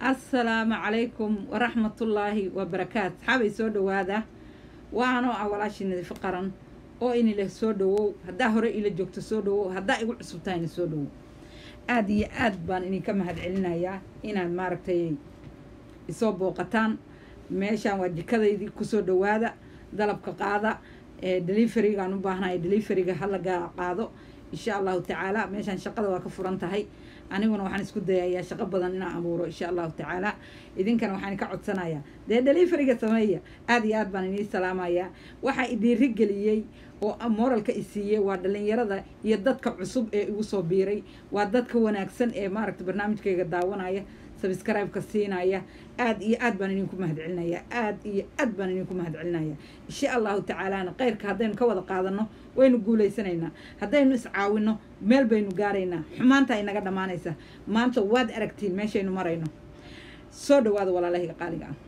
assalaamu calaykum waraxmatullaahi wabarakaatu saxaabay soo dhowaada waanoo ah walaashii nadiifo qaran oo inila soo dhowow haddaa hore ila joogto soo dhowow haddaa igu cusub tahayna soo dhowow aada iyo aad baan idinka mahad celinayaa inaad maaragtay isoo booqataan meeshaan waa jikadaydii kusoo dhowaada dalabka qaada ee deliverigaan u baahnaya deliveriga hala qaado insha allahu tacaala meeshaan shaqada waa ka furan tahay aniguna waxaan isku dayayaa shaqo badan inaan abuuro insha allahu tacaala idinkana waxaan ka codsanayaa dee deliveriga sameeya aada iyo aad baan inii salaamayaa waxaa idhiiri geliyey oo moralka isiiyey waa dhalinyarada iyo dadka cusub ee igu soo biiray waa dadka wanaagsan ee maaragta barnaamijkayga daawanaya sabscribe-ka siinaya aada iyo aad baan idinku mahad celinaya aada iyo aad baan idinku mahad celinaya insha allahu tacaalana kheyrka haddaynu ka wada qaadano waynu guulaysanaynaa haddaynu iscaawino meel baynu gaaraynaa xumaanta ay naga dhammaanaysaa maanta waad aragtiin meeshaynu marayno soo dhawaada walaalahayga qaaliga ah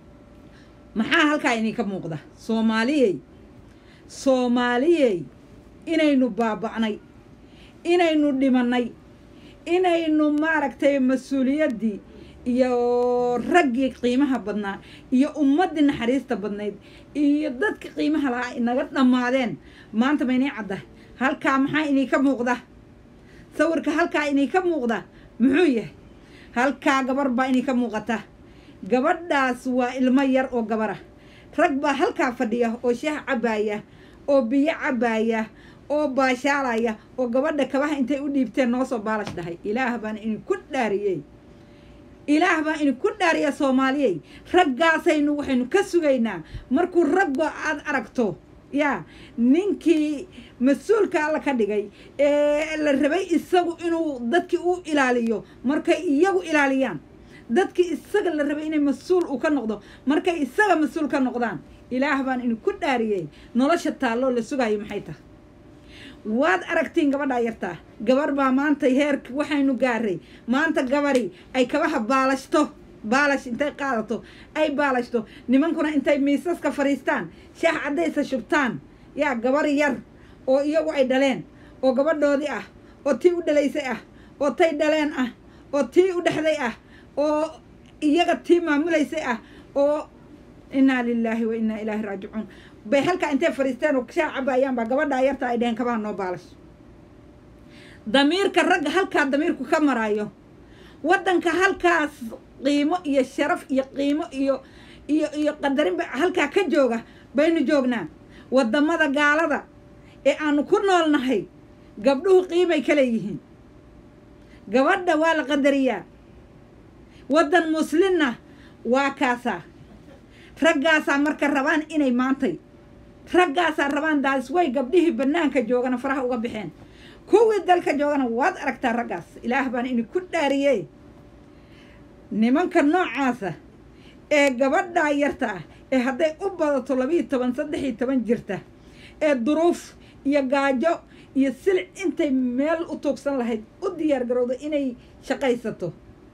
maxaa halkaa idinka muuqda soomaaliyey soomaaliyey inaynu baaba'nay inaynu dhimanay inaynu maaragtay mas-uuliyaddii iyo raggii qiimaha badnaa iyo ummaddii naxariista badnayd iyo dadka qiimaha lahaa inaga dhammaadeen maanta ma inii cadda halkaa maxaa idinka muuqda sawirka halkaa idinka muuqda muxuu yahay halkaa gabar baa idinka muuqata gabadhaas waa ilmo yar oo gabara rag baa halkaa fadhiya oo shaah cabbaaya oo biyo cabbaaya oo baashaalaya oo gabadha kabaha intay u dhiibteen noo soo baalash dhahay ilaah baan idinku dhaariyey ilaah baan idinku dhaariya soomaaliyey raggaasaynu waxaynu ka sugaynaa markuu raggo aada aragto yaa ninkii mas-uulka alla ka dhigay ee la rabay isagu inuu dadkii u ilaaliyo markay iyagu ilaaliyaan dadkii isaga la rabay inay mas-uul uu ka noqdo markay isaga mas-uul ka noqdaan ilaah baan idinku dhaariyey nolosha taalloo la sugayo maxay tahay waad aragtiin gabadhaa yartaa gabar baa maanta heerk waxaynu gaaray maanta gabari ay kabaha baalashto baalash intay qaadato ay baalashto nimankuna intay miisaska fadhiistaan shaah caddaysa shubtaan yaa gabar yar oo iyagu ay dhaleen oo gabadhoodii ah oo tii u dhalaysay ah oo tay dhaleen ah oo tii u dhexday ah oo iyaga tii maamulaysay ah oo innaa lilaahi wa innaa ilaahi raajicuun bay halkaa intay fadhiisteen oo shaah cabaayaan baa gabadhaa yarta ay dheheen kabaha noo baalash damiirka ragga halkaa damiirku ka maraayo waddanka halkaas qiimo iyo sharaf iyo qiimo iyo iyo iyo qadarinba halkaa ka jooga baynu joognaa waddamada gaalada ee aanu ku noolnahay gabdhuhu qiimay ka leeyihiin gabadha waa la qadariyaa waddan muslimna waa kaasaa raggaasaa marka rabaan inay maantay raggaasaa rabaan daasway gabdhihii bannaanka joogana faraha uga baxeen kuwii dalka joogana waad aragtaa raggaas ilaah baan idinku dhaariyey nimanka noocaasa ee gabadhaa yarta ah ee hadday u badato labiiyo toban saddex iyo toban jirta ee duruuf iyo gaajo iyo silic intay meel u tuugsan lahayd u diyaar garowda inay shaqaysato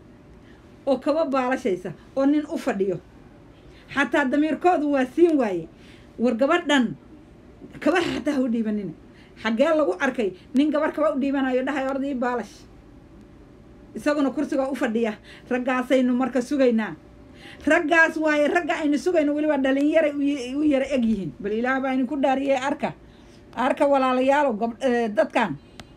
oo kaba baalashaysa oo nin u fadhiyo xataa damiirkoodu waa siin waaye war gabadhan kabaha xataa ha u dhiibanina xaggee lagu arkay nin gabar kaba u dhiibanayo dhahay ordii baalash isaguna kursigaa u fadhiya raggaasaynu marka sugaynaa raggaas waaye ragga aynu sugayno weliba dhalinyaray u yara eg yihiin bal ilaah baa idinku dhaariyey arka arka walaalayaalow gab dadkan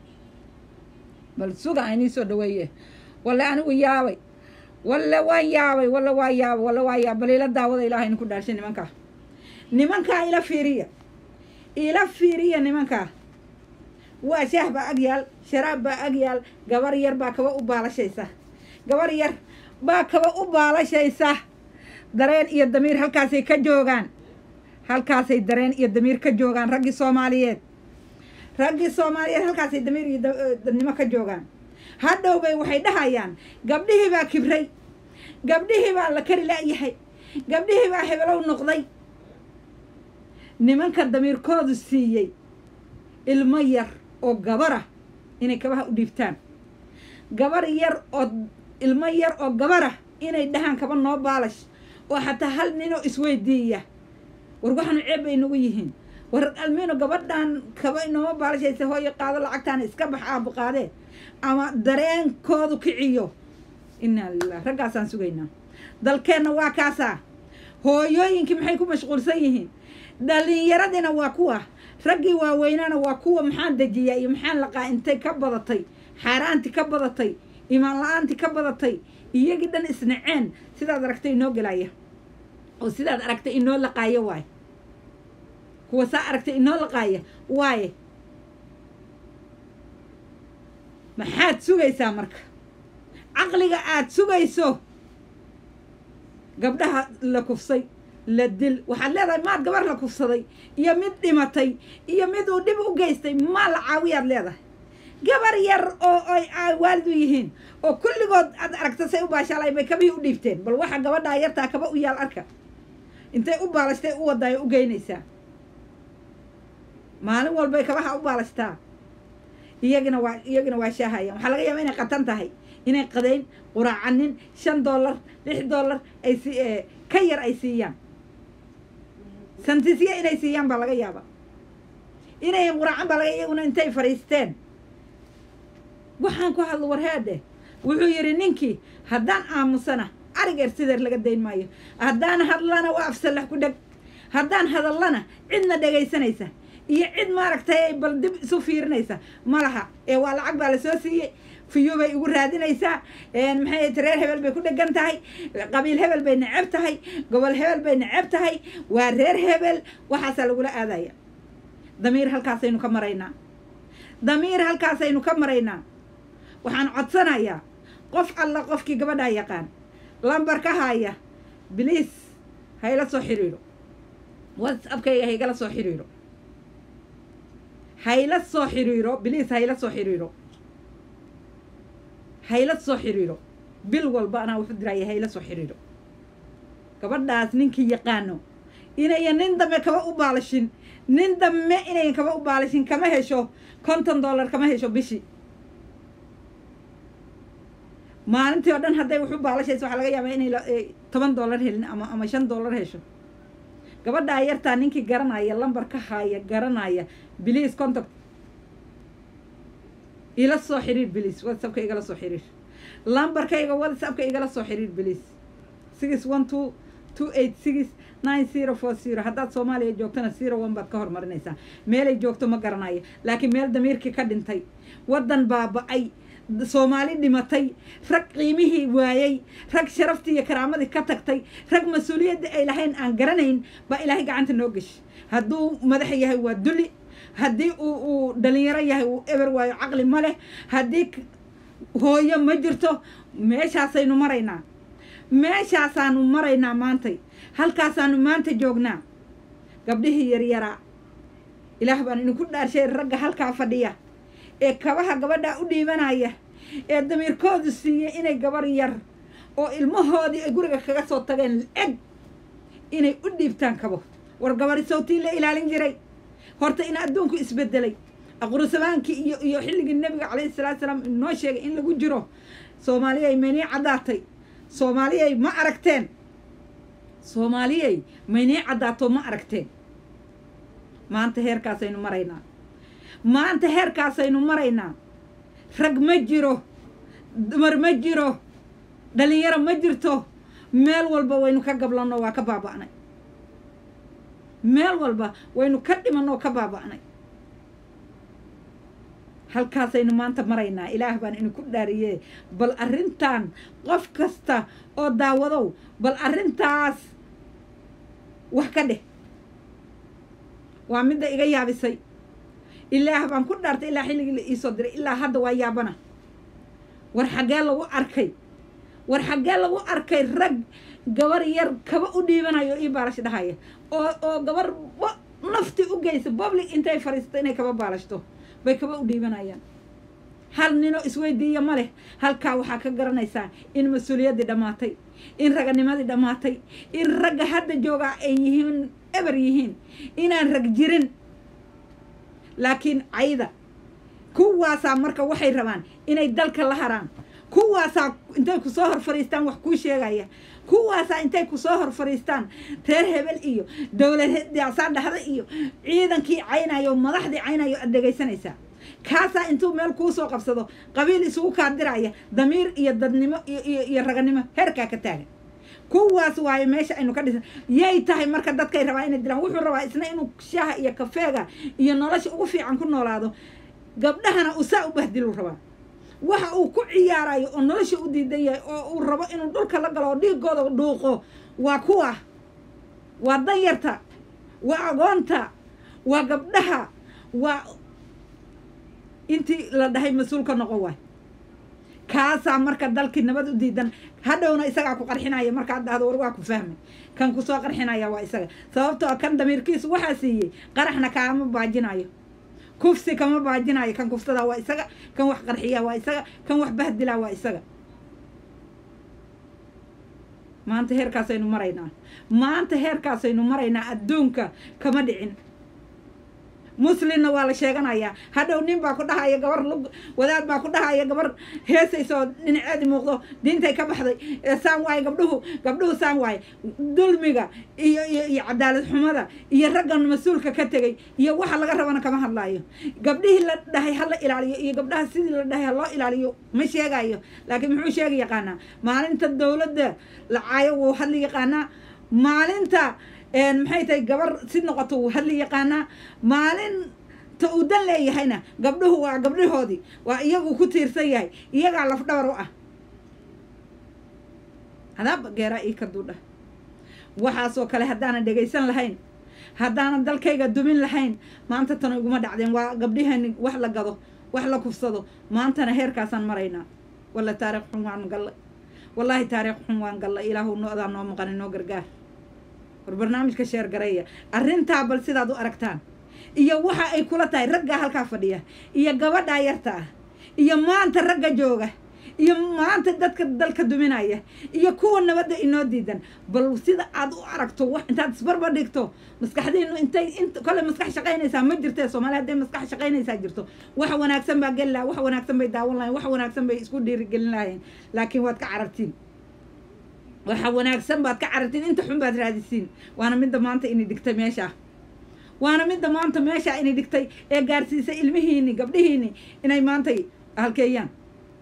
bal suga aynii soo dhaweeye walle anigu yaabay walle waan yaabay walle waa yaabay walle waa yaabay bal ila daawada ilaah idinku dhaarshay nimankaa nimankaa ila fiiriya ila fiiriya nimankaa waa shaah baa ag yaal sharaab baa ag yaal gabar yar baa kaba u baalashaysa gabar yar baa kaba u baalashaysa dareen iyo damiir halkaasay ka joogaan halkaasay dareen iyo damiir ka joogaan raggii soomaaliyeed raggii soomaaliyeed halkaasay damiir iyo dadnimo ka joogaan hadhow bay waxay dhahayaan gabdhihii baa kibray gabdhihii baa la kari la'yahay gabdhihii baa hebelow noqday nimanka damiirkoodu siiyey ilmo yar oo gabarah inay kabaha u dhiibtaan gabar yar oo ilmo yar oo gabarah inay dhahaan kaba noo baalash oo xataa hal ninoo isweydiiya war waxaanu ceeb bay nagu yihiin war almiino gabadhan kaba inooma baalashaysa hooyo qaado lacagtaana iska bax aabo qaadee ama dareenkoodu kiciyo inaa lilah raggaasaan sugaynaa dalkeenna waa kaasaa hooyooyinkii maxay ku mashquulsan yihiin dhalinyaradina waa kuwa raggii waaweynaana waa kuwa maxaan dejiyaa iyo maxaan laqaa intay ka badatay xaaraantii ka badatay imaan la-aantii ka badatay iyagii dhan isnaceen sidaad aragtay inoo gelaya oo sidaad aragtay inoo laqaaya waaye kuwa saa aragtay inoo laqaaya waaye maxaad sugaysaa marka caqliga aad sugayso gabdhaha la kufsay la dil waxaad leedahay maad gabar la kufsaday iyo mid dhimatay iyo mid uu dhib u geystay maa la caawiyaad leedahay gabar yar oo ay waalid u yihiin oo kulligood aad aragta say u baashaalay bay kabihii u dhiibteen bal waxa gabadhaa yartaa kaba u yaal arka intay u baalashtay u wadaayo u geynaysaa maalin walbay kabaha u baalashtaa iyagina waa iyagina waa shaahayaan waxaa laga yaaba inay qatan tahay inay qadayn quraacanin shan dollar lix dollar ay si ka yar ay siiyaan santisye inay siiyaan baa laga yaaba inay quraacan baa laga iyaguna intay fadhiisteen waxaan ku hadlo warheedhe wuxuu yidhi ninkii haddaan aamusana arigeer sideer laga dayn maayo haddaan hadlana waa afsalax ku dheg haddaan hadallana cidna dhegaysanaysa iyo cid maaragtay bal dib isu fiirinaysa ma laha ee waa lacag baa lasoo siiyey fiyo bay igu raadinaysaa maxay reer hebel bay ku dhegan tahay qabiil hebel bay neceb tahay gobol hebel bay neceb tahay waa reer hebel waxaasaa lagula aadaya damiir halkaasaynu ka maraynaa damiir halkaasaynu ka maraynaa waxaan codsanayaa qof alla qofkii gabadhaa yaqaan lambar ka haaya biliis hayla soo xiriiro whatsappkayga haygala soo xiriiro hayla soo xiriiro biliis hayla soo xiriiro hayla soo xiriiro bil walba anaa wuxu diraya hayla soo xiriiro gabadhaas ninkii yaqaano inayan nin dambe kaba u baalashin nin dambe inayan kaba u baalashin kama hesho konton dollar kama hesho bishii maalintii oo dhan hadday wuxu baalashaysa waxaa laga yaabaa inay toban dollar helin ama ama shan dollar hesho gabadhaa yartaa ninkii garanaya lambar ka haaya garanaya biliis contact ila soo xiriir biliis whatsappka igala soo xiriir lambarkayga whatsappka igala soo xiriir biliis six one two two eight six nine zero four zero haddaad soomaaliya joogtana zero one baad ka hormarinaysaa meelay joogto ma garanayo laakiin meel damiirkii ka dhintay waddan baaba-ay soomaali dhimatay rag qiimihii waayey rag sharaftii iyo karaamadii ka tagtay rag mas-uuliyadda ay lahayn aan garanayn baa ilaahay gacanta noo geshi hadduu madax yahay waa duli haddii uu uu dhalinyaro yahay uu eber waayo caqli ma leh haddii hooyo ma jirto meeshaasaynu maraynaa meeshaasaanu maraynaa maantay halkaasaanu maanta joognaa gabdhihii yaryaraa ilaah baan idinku dhaarshay ragga halkaa fadhiya ee kabaha gabadhaa u dhiibanaya ee damiirkoodu siiyey inay gabar yar oo ilmahoodii ay guriga kaga soo tageen eg inay u dhiibtaan kabo war gabari sawtii la ilaalin jiray horta in adduunku isbedelay aqrusabaankii iyo iyo xilligii nebiga calayhi salaatu salaam inoo sheegay in lagu jiro soomaaliyay maynii caddaatay soomaaliyay ma aragteen soomaaliyay maynii caddaato ma aragteen maanta heerkaasaynu maraynaa maanta heerkaasaynu maraynaa rag ma jiro dumar ma jiro dhalinyaro ma jirto meel walba waynu ka gablanno waa ka baaba'nay meel walba waynu ka dhimanoo ka baaba'nay halkaasaynu maanta maraynaa ilaah baan idinku dhaariye bal arrintan qof kasta oo daawadow bal arrintaas wax ka dheh waa midda iga yaabisay ilaah baan ku dhaartay ilaa xilligii la iisoo diray ilaa hadda waa yaabana war xaggee lagu arkay war xaggee lagu arkay rag gabar yar kaba u dhiibanayo ii baalash dhahaya oo oo gabar nafti u geysa public intay fadhiisato inay kaba baalashto bay kaba u dhiibanayaan hal ninoo isweydiiya ma leh halkaa waxaa ka garanaysaa in mas-uuliyaddii dhammaatay in raganimadii dhammaatay in ragga hadda joogaa ay yihiin eber yihiin inaan rag jirin laakiin cayda kuwaasaa marka waxay rabaan inay dalka la haraan kuwaasaa intay kusoo hor fadhiistaan wax kuu sheegaya kuwaasaa intay kusoo hor fadhiistaan reer hebel iyo dowladaasaa dhahda iyo ciidankii caynayo madaxdii caynayo aad dhegaysanaysaa kaasaa intuu meel kuu soo qabsado qabiil isugu kaadiraya damiir iyo dadnimo iyo iyo iyo raganimo heerkaa ka taagan kuwaas waayo meesha aynu ka dhisan yay tahay marka dadkay rabaa inay dilaan wuxuu rabaa isna inuu shaaha iyo kafeega iyo nolosha ugu fiican ku noolaado gabdhahana uu saa u bahdiluu rabaa waxa uu ku ciyaarayo oo nolosha u diidan yahay oo uu rabo inuu dhulka la galo oo dhiigooda dhuuqo waa kuwa waa danyarta waa agoonta waa gabdhaha waa intii la dhahay mas-uulka noqon waay kaasaa marka dalkii nabad u diidan hadhowna isagaa ku qarxinaya markaad dhahdo war waa ku fahmay kan kusoo qarxinaya waa isaga sababtoo kan damiirkiisu waxaa siiyey qaraxna kaama baajinayo kufsi kama baajinayo kan kufsadaa waa isaga kan wax qarxiyaa waa isaga kan wax bahdilaa waa isaga maanta heerkaasaynu maraynaa maanta heerkaasaynu maraynaa adduunka kama dhicin muslimna waa la sheeganayaa hadhow nin baa ku dhahaya gabar lug wadaad baa ku dhahaya gabar heesaysoo dhinaceedi muuqdo diintay ka baxday saan waaye gabdhuhu gabdhuhu saan waaye dulmiga iyo iyo iyo cadaalad xumada iyo raggan mas-uulka ka tegay iyo waxa laga rabana kama hadlaayo gabdhihii la dhahay hala ilaaliyo iyo gabdhaha sidii la dhahay haloo ilaaliyo ma sheegayo laakiin muxuu sheegi yaqaanaa maalinta dowladda la caayo wuu hadli yaqaanaa maalinta maxay tahay gabar si noqoto wuu hadli yaqaanaa maalinta uu dan leeyahayna gabdhuhu waa gabdhahoodii waa iyagu ku tiirsan yahay iyagaa lafdhabar u ah hadaaba geeraa ii ka duudha waxaasoo kale haddaanan dhegaysan lahayn haddaanan dalkayga dumin lahayn maanta tana iguma dhacdeen waa gabdhihani wax la gado wax la kufsado maantana heerkaasaan maraynaa walla taariikh xun waan galla wallaahi taariikh xun waan galla ilaahu noodaa noo maqani noo gargaar war barnaamijka sheer gareeya arrintaa bal sidaad u aragtaan iyo waxa ay kula tahay raggaa halkaa fadhiya iyo gabadhaa yarta ah iyo maanta ragga jooga iyo maanta dadka dalka duminaya iyo kuwa nabadda inoo diidan bal sida aad u aragto wax intaad isbarba dhigto maskaxdiinu intay int kole maskax shaqaynaysaa ma jirtee soomaali hadday maskax shaqaynaysaa jirto wax wanaagsan baa geli laha wax wanaagsan bay daawan lahayen wax wanaagsan bay isku dhiirigelin lahayeen laakiin waad ka carartiin waxa wanaagsan baad ka carartiin inta xun baad raadisiin waana midda maanta inay dhigtay meeshaa waana midda maanta meeshaa inay dhigtay ee gaarsiisay ilmihiini gabdhihiini inay maantay halkeeyaan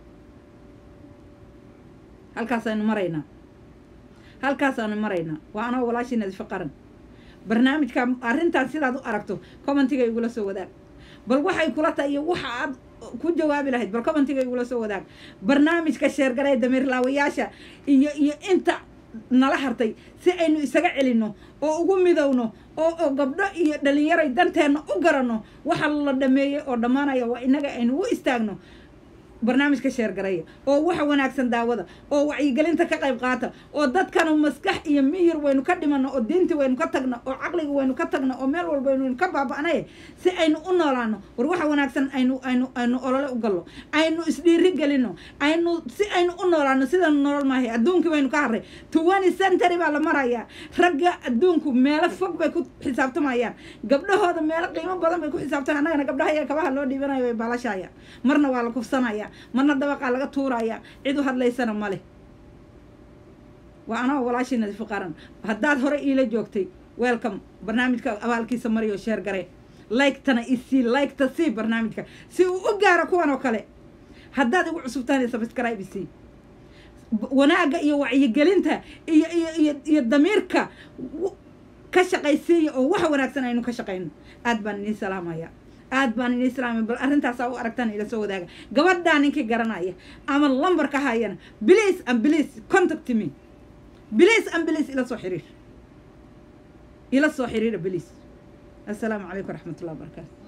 halkaasaynu maraynaa halkaasaanu maraynaa waa anoo walaashii nadiifo qaran barnaamijka arrintaas sidaad u aragto commentiga igula soo wadaag bal waxay kula tahay iyo waxa aad ku jawaabi lahayd bal commentiga igula soo wadaag barnaamijka sheergaree damiirlaawayaasha iyo iyo inta nala hartay si aynu isaga celinno oo ugu midowno oo oo gabdho iyo dhalinyaray danteenna u garanno waxa la dhameeyey oo dhammaanaya waa innaga aynu u istaagno barnaamijka sheergareeya oo waxa wanaagsan daawada oo wacyigelinta ka qayb qaata oo dadkanu maskax iyo miyir waynu ka dhimanno oo diinti waynu ka tagno oo caqliga waynu ka tagno oo meel walba waynu ka baaba'nay si aynu u noolaano war waxa wanaagsan aynu aynu aynu olole u gallo aynu isdhiiri gelino aynu si aynu u noolaano sidanu nolol maahay adduunkii baynu ka harray twenty century baa la marayaa ragga adduunku meelo fog bay ku xisaabtamayaan gabdhahooda meelo qiimo badan bay ku xisaabtamaan annagana gabdhaha iyo kabaha loo dhiibanayo way baalashaya marna waa la kufsanaya marna dabaqaa laga tuuraya cid u hadlaysana male waa anoo walaashii nadiifo qaran haddaad hore iila joogtay welcome barnaamijka abaalkiisa mariyo sheer gare like-tana isii like-ta sii barnaamijka si uu u gaaro kuwan oo kale haddaad igu cusubtahay subscribe isii wanaagga iyo wacyigelinta iyo iyo iyo iyo damiirka ka shaqaysiiya oo wax wanaagsan aynu ka shaqayno aad baan inii salaamaya aad baan inii salaamay bal arrintaasaa u aragtaan ila soo wadaaga gabadhaa ninkii garanaya ama lambarka hayana please and please contact me please and please ila soo xiriir ila soo xiriira please assalaamu calaykum waraxmatullahi wabarakaatu